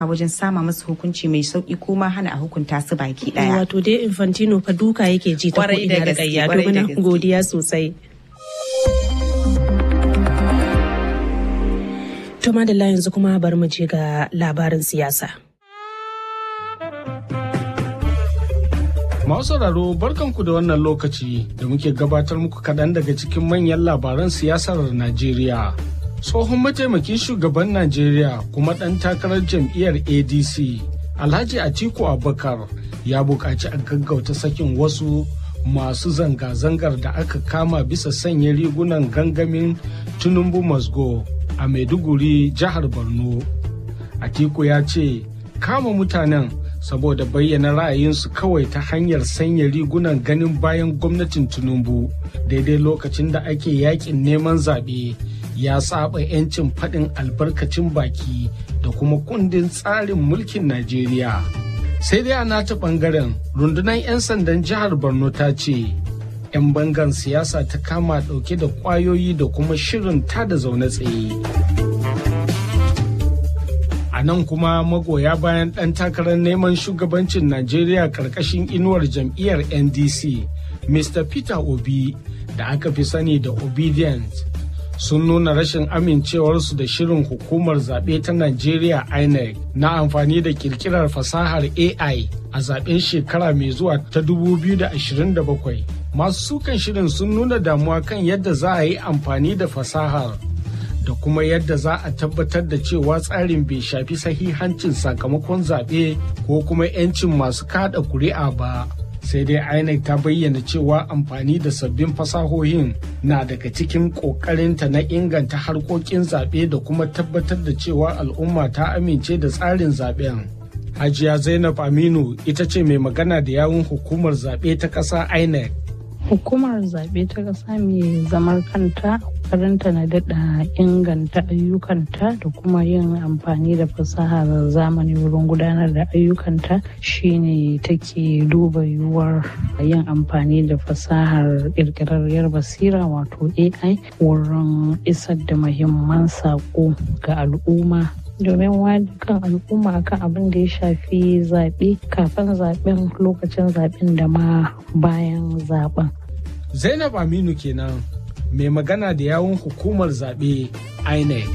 wajen sama musu hukunci mai sauki ko ma hana a hukunta su baki daya. Wato dai Infantino fa duka yake ji ta Kwarai da ina da gaske, gayya to kwarai da muna gaske. godiya sosai. To madalla yanzu kuma bari mu je ga labarin siyasa. Masu sauraro barkanku da wannan lokaci da muke gabatar muku kaɗan daga cikin manyan labaran siyasar Najeriya. Tsohon mataimakin shugaban Najeriya kuma ɗan takarar jam'iyyar ADC, Alhaji Atiku Abubakar ya buƙaci a gaggauta sakin wasu masu zanga-zangar da aka kama bisa sanya rigunan gangamin Tinubu Masgo a Maiduguri, jihar Borno. Atiku ya ce kama mutanen saboda bayyana ra'ayinsu kawai ta hanyar sanya rigunan ganin bayan gwamnatin Tinubu daidai lokacin da ake yakin neman zaɓe ya saba 'yancin faɗin albarkacin baki da kuma kundin tsarin mulkin Najeriya. Sai dai a nata ɓangaren rundunar 'yan sandan jihar Borno ta ce 'yan bangan siyasa ta kama ɗauke da ƙwayoyi da kuma shirin tada zaune tsaye. A nan kuma magoya bayan ɗan takarar neman shugabancin Najeriya ƙarƙashin inuwar jam'iyyar NDC, Mr. Peter Obi, da aka fi sani da Obedient, sun nuna rashin amincewarsu da shirin hukumar zaɓe ta Najeriya INEC na amfani da ƙirƙirar fasahar AI a zaɓen shekara mai zuwa ta 2027. Masu sukan shirin sun nuna damuwa kan yadda za a yi amfani da fasahar. da kuma yadda za a tabbatar da cewa tsarin bai shafi sahihancin sakamakon zaɓe ko kuma 'yancin masu kada kuri'a ba sai dai inec ta bayyana cewa amfani da sabbin fasahohin na daga cikin ƙoƙarinta na inganta harkokin zaɓe da kuma tabbatar da cewa al'umma ta amince da tsarin zaɓen hajiya zainab aminu ita ce mai magana da yawun hukumar zaɓe ta ƙasa inec Hukumar zaɓe ta ƙasa mai zamar kanta ƙoƙarinta na daɗa inganta ayyukanta da kuma yin amfani da fasahar zamani wurin gudanar da ayyukanta shine take duba yiwuwar yin amfani da fasahar ƙirƙirarriyar basira wato AI wurin isar da muhimman saƙo ga al'umma domin wayar da kan al'umma akan abin da ya shafi zaɓe kafin zaɓen lokacin zaɓen da ma bayan zaɓen. Zainab Aminu kenan mai magana da yawun hukumar zaɓe INEC.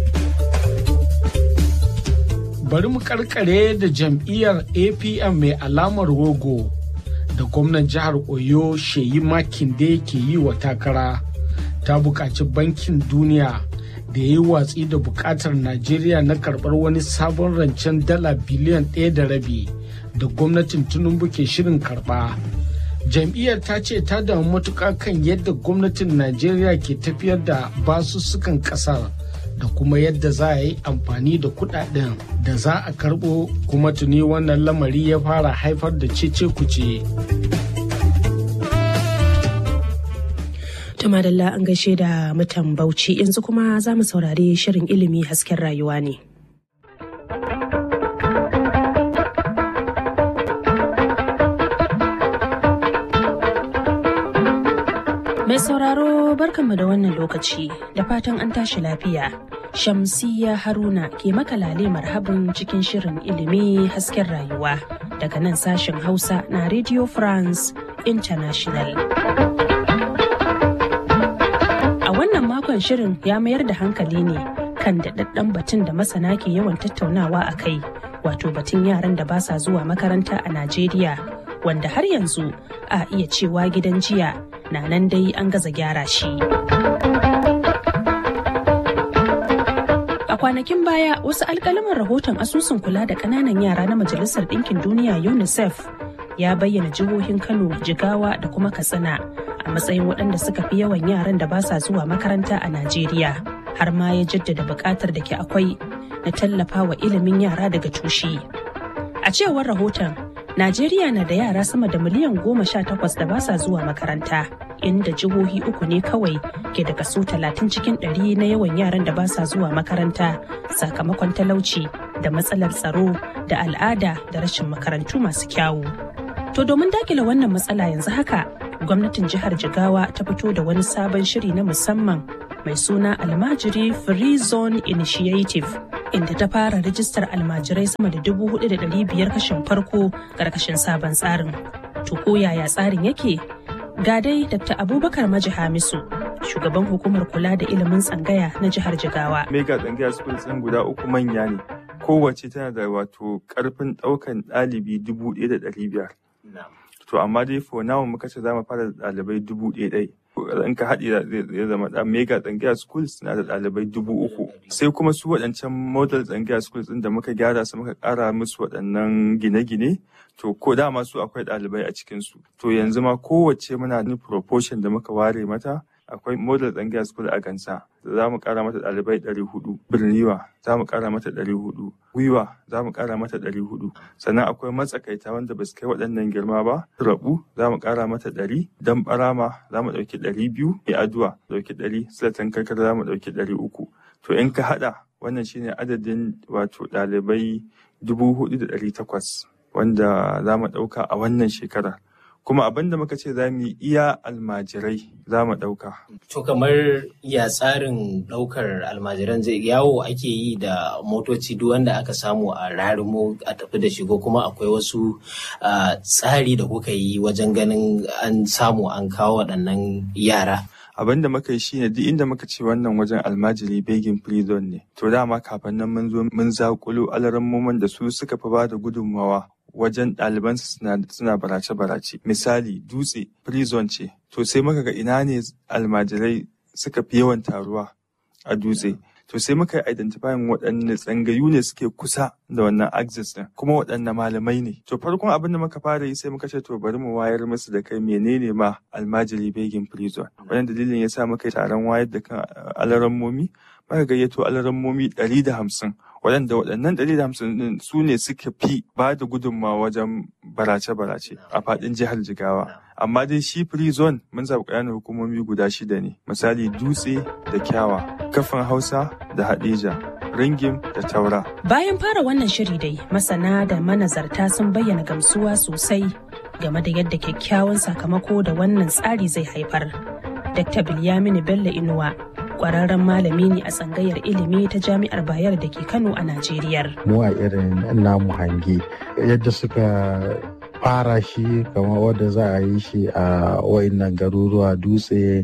Bari mu karkare da jam'iyyar APM mai alamar rogo da gwamnan jihar Oyo Sheyi Makinde ke yi wa takara ta buƙaci bankin duniya da ya yi watsi da buƙatar Najeriya na karɓar wani sabon rancen dala biliyan ɗaya da rabi da gwamnatin Tinubu ke shirin karɓa. jam'iyyar ta ce ta damu matuƙa kan yadda gwamnatin najeriya ke tafiyar da basussukan ƙasar da kuma yadda za a yi amfani da kuɗaɗen da za a karɓo kuma tuni wannan lamari ya fara haifar da cece kuce. Tumadalla an gaishe da mutan Bauchi yanzu kuma za mu saurari shirin ilimi hasken rayuwa ne. Mai sauraro barkanmu da wannan lokaci da fatan an tashi lafiya. Shamsiyya Haruna ke makalale marhabin cikin shirin ilimi hasken rayuwa daga nan sashen Hausa na Radio France International. A wannan makon shirin ya mayar da hankali ne kan daɗaɗɗen batun da masana ke yawan tattaunawa a kai, wato batun yaran da ba sa zuwa makaranta a Najeriya, wanda har yanzu a iya cewa gidan jiya na nan dai an gaza gyara shi. A kwanakin baya wasu alkalaman rahoton asusun kula da ƙananan yara na Majalisar Ɗinkin Duniya UNICEF ya bayyana jihohin Kano, Jigawa da kuma Katsina a matsayin waɗanda suka fi yawan yaran da ba sa zuwa makaranta a Najeriya. Har ma ya jaddada buƙatar da ke akwai na tallafa wa ilimin yara daga tushe. A cewar rahoton, Najeriya na da yara sama da miliyan goma sha takwas da ba sa zuwa makaranta, inda jihohi uku ne kawai ke da kaso talatin cikin ɗari na yawan yaran da ba sa zuwa makaranta sakamakon talauci da matsalar tsaro da al'ada da rashin makarantu masu kyawu. To domin dakile wannan matsala yanzu haka, gwamnatin jihar Jigawa ta fito da wani sabon shiri na musamman mai suna almajiri Free Zone Initiative inda ta fara rijistar almajirai sama da dubu hudu da ɗari biyar kashin farko ƙarƙashin sabon tsarin. To ko yaya tsarin yake? Ga dai Dr. Abubakar Maji Hamisu, shugaban hukumar kula da ilimin tsangaya na jihar Jigawa. Mega tsangaya schools ɗin guda uku manya ne. Kowace tana da wato ƙarfin ɗaukan ɗalibi dubu ɗaya da ɗari biyar. To amma dai for now muka ce za mu fara da ɗalibai dubu ɗaya ɗai. in ka haɗe zai zama da mega tsangaya schools na da ɗalibai dubu uku sai kuma su waɗancan model tsangaya schools ɗin da muka gyara su muka ƙara musu waɗannan gine-gine to ko dama su akwai ɗalibai a cikinsu to yanzu ma kowace muna da proportion da muka ware mata akwai model tsangaya school a gansa za mu kara mata ɗalibai ɗari hudu birniwa za mu kara mata ɗari hudu gwiwa za mu kara mata ɗari hudu sannan akwai matsakaita wanda ba su kai waɗannan girma ba rabu za mu kara mata ɗari dan barama za mu ɗauki ɗari biyu mai aduwa ɗauki ɗari silatan karkar za mu ɗauki ɗari uku to in ka haɗa wannan shine adadin wato ɗalibai dubu hudu da ɗari takwas wanda za mu ɗauka a wannan shekarar kuma abin da muka ce za mu yi iya almajirai za mu ɗauka. To kamar ya tsarin ɗaukar almajiran zai yawo ake yi da motoci duk wanda aka samu a rarimo a tafi da shigo kuma akwai wasu tsari da kuka yi wajen ganin an samu an kawo waɗannan yara. abin da muka yi shine duk inda muka ce wannan wajen almajiri begin prison ne to dama kafin nan mun zo mun zakulo alarammomin da su suka fi ba da gudunmawa wajen ɗalibansu suna barace-barace. Misali, dutse, prison ce, to sai muka ga ina ne almajirai suka fi yawan taruwa a dutse. To sai muka yi identifying waɗanne tsangayu ne suke kusa da wannan access ɗin, kuma waɗanne malamai ne. To farkon abin da muka fara yi sai muka ce to bari mu wayar musu da kai menene ma almajiri begin prison. Wannan dalilin ya sa muka yi taron wayar da kan alarammomi, muka gayyato alarammomi ɗari da hamsin waɗanda waɗannan ɗari da hamsin ɗin su ne suka fi ba da gudunmawa wajen barace-barace a faɗin jihar Jigawa. Amma dai shi free zone mun zaɓi ƙananan hukumomi guda shida ne, misali Dutse da Kyawa, Kafin Hausa da Hadeja, Ringim da Taura. Bayan fara wannan shiri dai, masana da manazarta sun bayyana gamsuwa sosai game da yadda kyakkyawan sakamako da wannan tsari zai haifar. Dr. Bilyamini Bello Inuwa kwararren malami ne a tsangayar ilimi ta jami'ar bayar da ke kano a najeriya mu a irin namu hange yadda suka fara shi kamar wadda za a yi shi a wayannan garuruwa dutse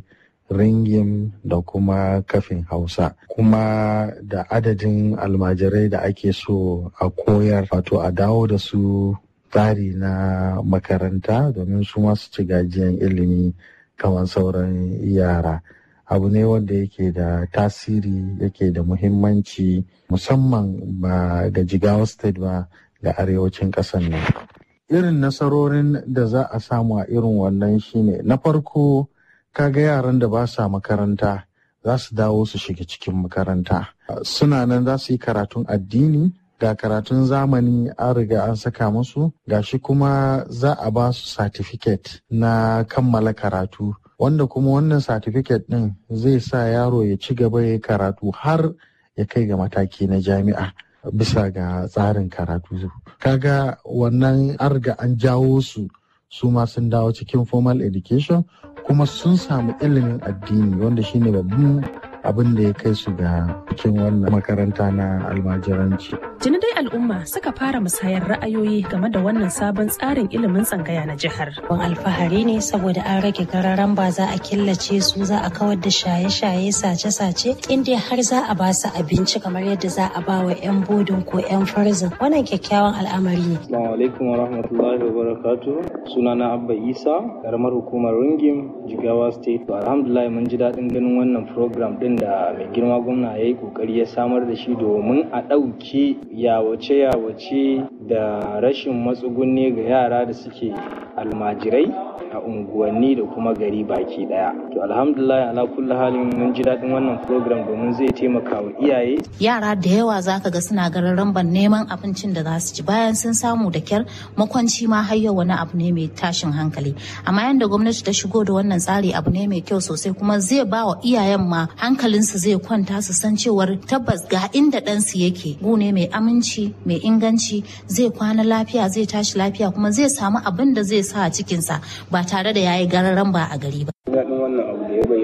ringim da kuma kafin hausa kuma da adadin almajirai da ake so a koyar wato a dawo da su tsari na makaranta domin su masu ci gajiyan ilimi kamar sauran yara abu ne wanda yake da tasiri yake da muhimmanci musamman ba ga jigawa state ba ga arewacin ƙasar nan irin nasarorin da za a samu a irin wannan shine na farko kaga yaran da ba sa makaranta za su dawo su shiga cikin makaranta suna nan za su yi karatun addini ga karatun zamani an riga an saka musu gashi kuma za a ba su certificate na kammala karatu wanda kuma wannan certificate ɗin zai sa yaro ya ci gaba ya karatu har ya kai ga mataki na jami'a bisa ga tsarin karatu kaga wannan an riga an jawo su su ma sun dawo cikin formal education kuma sun samu ilimin addini wanda shine babban abin da ya kai su ga cikin wannan makaranta na almajiranci. Tuni dai al'umma suka fara musayar ra'ayoyi game da wannan sabon tsarin ilimin tsangaya na jihar. Ban alfahari ne saboda an rage gararan ba za a killace su za a kawar da shaye-shaye sace-sace inda har za a ba su abinci kamar yadda za a ba wa 'yan bodin ko 'yan farzin wannan kyakkyawan al'amari ne. Assalamu alaikum wa rahmatullahi wa barakatu. Sunana Abba Isa, karamar hukumar Ringim, Jigawa State. Alhamdulillah mun ji daɗin ganin wannan program ɗin da mai girma gwamna ya yi kokari ya samar da shi domin a ɗauke yawace-yawace da rashin matsugunni ga yara da suke almajirai a unguwanni da kuma gari baki daya to alhamdulillah ala kulli halin mun ji daɗin wannan program domin zai taimaka wa iyaye yara da yawa zaka ga suna garin ban neman abincin da za su ci bayan sun samu da kyar makwanci ma har yau wani abu ne mai tashin hankali amma yanda gwamnati ta shigo da wannan tsari abu ne mai kyau sosai kuma zai ba wa iyayen ma hankalinsu zai kwanta su san cewar tabbas ga inda ɗansu yake gune mai aminci mai inganci zai kwana lafiya zai tashi lafiya kuma zai samu abin da zai sa a cikinsa ba tare da yayi gararan ba a gari ba. daɗin wannan abu da ya bayyana a cikin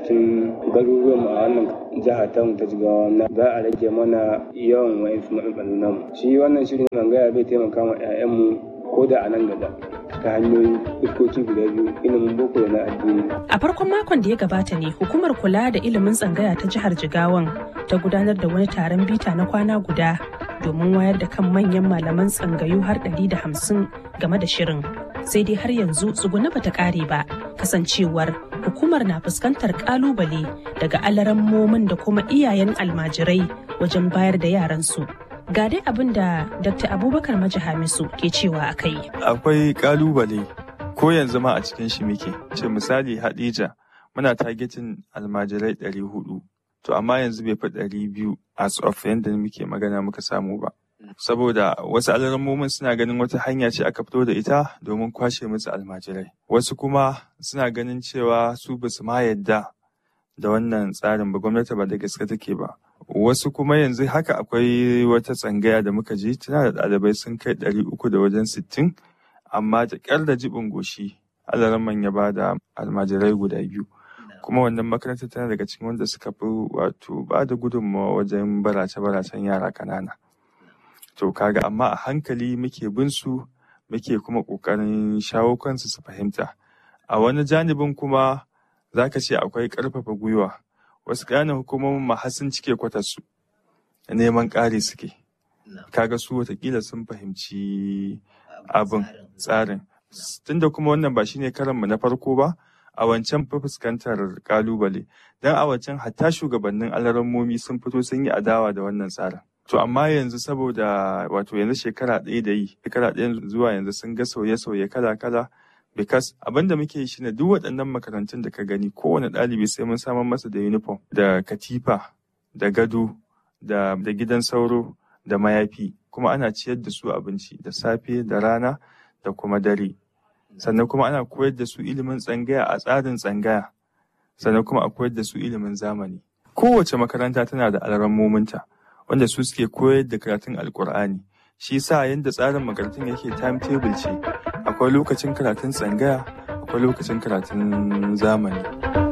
cikin garuruwan a wannan jiha ta mu ta jigawa na za a rage mana yawan wa'insu matsalolin namu shi wannan shirin tsangaya bai taimaka ma 'ya'yanmu ko da a nan gaba ta hanyoyi fuskoki guda biyu ilimin boko da na addini. A farkon makon da ya gabata ne hukumar kula da ilimin tsangaya ta jihar Jigawan ta gudanar da wani taron bita na kwana guda domin wayar da kan manyan malaman tsangayu har ɗari da hamsin game da shirin. Sai dai har yanzu tsuguna bata ƙare ba kasancewar hukumar na fuskantar ƙalubale daga alarammomin da kuma iyayen almajirai wajen bayar da yaransu. Ga dai abin da Dr. Abubakar Maji Hamisu ke cewa a kai. Akwai kalubale ko yanzu ma a cikin shi muke. Ce misali Hadija muna targetin almajirai ɗari hudu. To amma yanzu bai fi ɗari biyu as of yadda muke magana muka samu ba. Saboda wasu alarammomin suna ganin wata hanya ce aka fito da ita domin kwashe musu almajirai. Wasu kuma suna ganin cewa su basu ma yadda da wannan tsarin ba gwamnati ba da gaske take ba. wasu kuma yanzu haka akwai wata tsangaya da muka ji tana da ɗalibai sun kai ɗari uku da wajen sittin amma da ƙyar da jibin goshi alaraman ya ba da almajirai guda biyu kuma wannan makarantar tana daga cikin wanda suka fi wato ba da gudunmawa wajen barace-baracen yara ƙanana to kaga amma a hankali muke bin su muke kuma ƙoƙarin shawo kansu su fahimta a wani janibin kuma za ka ce akwai ƙarfafa gwiwa wasu ƙananan hukumomin ma har sun cike kwatarsu neman ƙari suke kaga su watakila sun fahimci abin tsarin tunda kuma wannan ba shine karanmu na farko ba a wancan fi fuskantar kalubale don a wancan hatta shugabannin alarammomi sun fito sun yi adawa da wannan tsarin to amma yanzu saboda wato yanzu shekara ɗaya da yi shekara ɗaya zuwa yanzu sun ga sauye-sauye kala-kala because abin da muke yi shine duk waɗannan makarantun da ka gani kowane ɗalibi sai mun samar masa da uniform da katifa da gado da, da gidan sauro da mayafi kuma ana ciyar da su abinci da safe da rana da kuma dare sannan kuma ana koyar da su ilimin tsangaya a tsarin tsangaya sannan kuma a koyar da su ilimin zamani kowace makaranta tana da alarammominta wanda su suke koyar da karatun alkur'ani shi sa yadda tsarin makarantun yake timetable ce akwai lokacin karatun tsangaya akwai lokacin karatun zamani